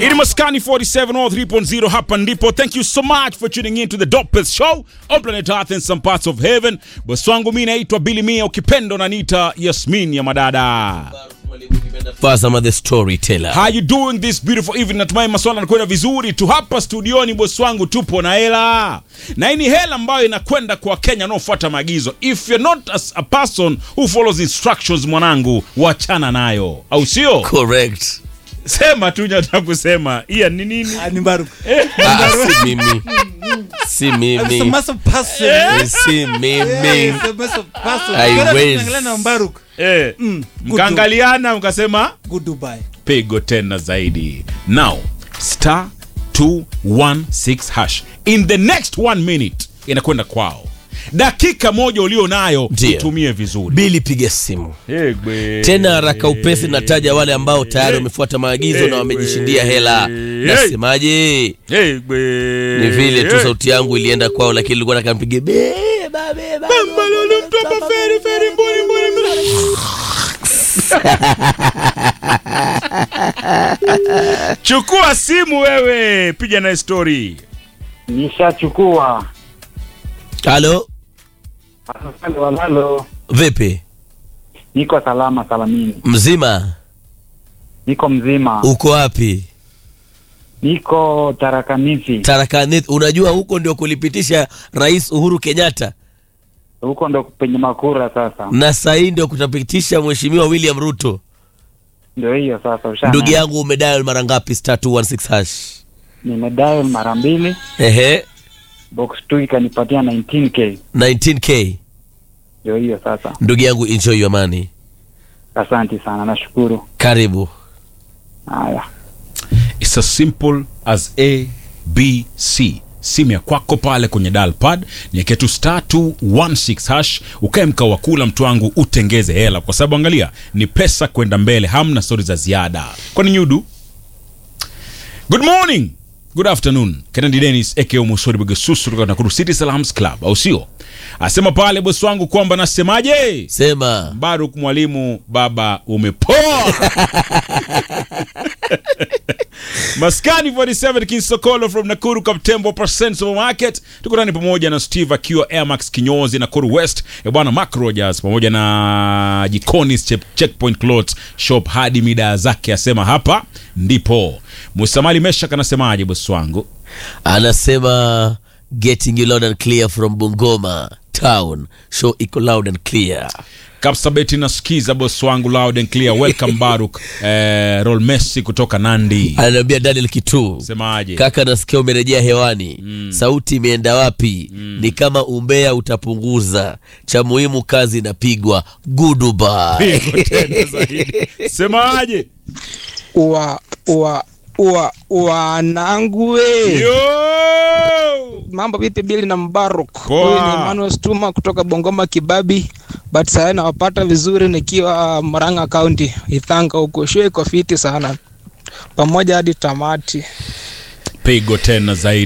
Ili Maskani 47 or 3.0 hapa ndipo. Thank you so much for tuning in to the dopest show on planet Earth and some parts of heaven. Bosi wangu mimi naitwa Billy Mia, ukipenda unaniita Yasmin ya madada. Fazama the storyteller. How you doing this beautiful evening? Natumai maswala yanakwenda vizuri tu hapa studioni. Bosi wangu, tupo na hela, na hii ni hela ambayo inakwenda kwa Wakenya wanaofuata maagizo. If you're not as a person who follows instructions, mwanangu, wachana nayo, au sio? Correct. Sema tu nyata kusema iya ni nini? Ah, ni Mbaruku. Ah, si mimi. Si I'm mimi. a massive person. Eh, Si Yeah, mimi. it's a massive person. Haiwezi. Ukiona tunaangalia na Mbaruku, Eh, mm, good mkaangaliana mkasema Good Dubai. pigo tena zaidi. Now star 216 hash in the next one minute inakwenda kwao. Dakika moja ulio nayo Ndio. itumie vizuri. Bili piga simu Egbe. tena haraka upesi, nataja wale ambao tayari wamefuata maagizo na wamejishindia hela. Nasemaje? Egbe. Ni vile tu sauti yangu ilienda kwao, lakini nilikuwa nataka mpige beba beba. Balolo mtopa feri feri mbuni mbuni mbuni. Chukua simu wewe, piga na story. Nishachukua. Halo, Halo, halo. vipi? Niko salama salamini. Mzima? Niko mzima. Uko wapi? Niko Tarakanisi. Tarakani. Unajua huko ndio kulipitisha Rais Uhuru Kenyatta Huko ndo penye makura sasa. na saa hii ndio kutapitisha Mheshimiwa William Ruto. Ndio hiyo sasa usha. Ndugu yangu, umedial mara ngapi? star 216 hash. Nimedial mara mbili, Ehe, box 2 ikanipatia 19k. 19k. Ndio hiyo sasa. Ndugu yangu, enjoy your money. Asante sana, nashukuru. Karibu. Haya. It's as simple as A B C. Simu ya kwako pale kwenye dial pad niweke tu star 216 hash, ukae mkao wa kula mtu wangu, utengeze hela, kwa sababu angalia, ni pesa kwenda mbele, hamna stori za ziada. Kwani nyudu? Good morning, good afternoon. Kennedy Dennis aka Musori Bugasusu kutoka Nakuru City Salams Club, au sio? Asema pale bosi wangu kwamba nasemaje? Sema Baruk mwalimu, baba umepoa. Maskani 47 King Sokolo from Nakuru Kaptembo Percent Supermarket. Tuko ndani pamoja na Steve akiwa Airmax kinyozi Nakuru West. E bwana Mark Rogers pamoja na Jikoni Check- Checkpoint Clothes Shop hadi mida zake asema hapa ndipo. Musamali Meshak anasemaje bosi wangu? anasema getting you loud and clear from Bungoma town. Show iko loud and clear. Kapsabeti nasikiza bosi wangu loud and clear. Welcome Baruk. Eh, Roll Messi kutoka Nandi. Ananiambia Daniel Kitu. Semaje? Kaka, nasikia umerejea hewani. Sauti imeenda wapi? Ni kama umbea utapunguza. Cha muhimu kazi inapigwa. Goodbye. Pigo tena zaidi. Semaje? wa wa wa wanangu we Yo! mambo vipi bili na mbaruk Poa. huyu ni Emmanuel Stuma kutoka bongoma kibabi but sasa nawapata vizuri nikiwa Murang'a County Ithanga huko show iko fiti sana pamoja hadi tamati Pigo tena zaidi.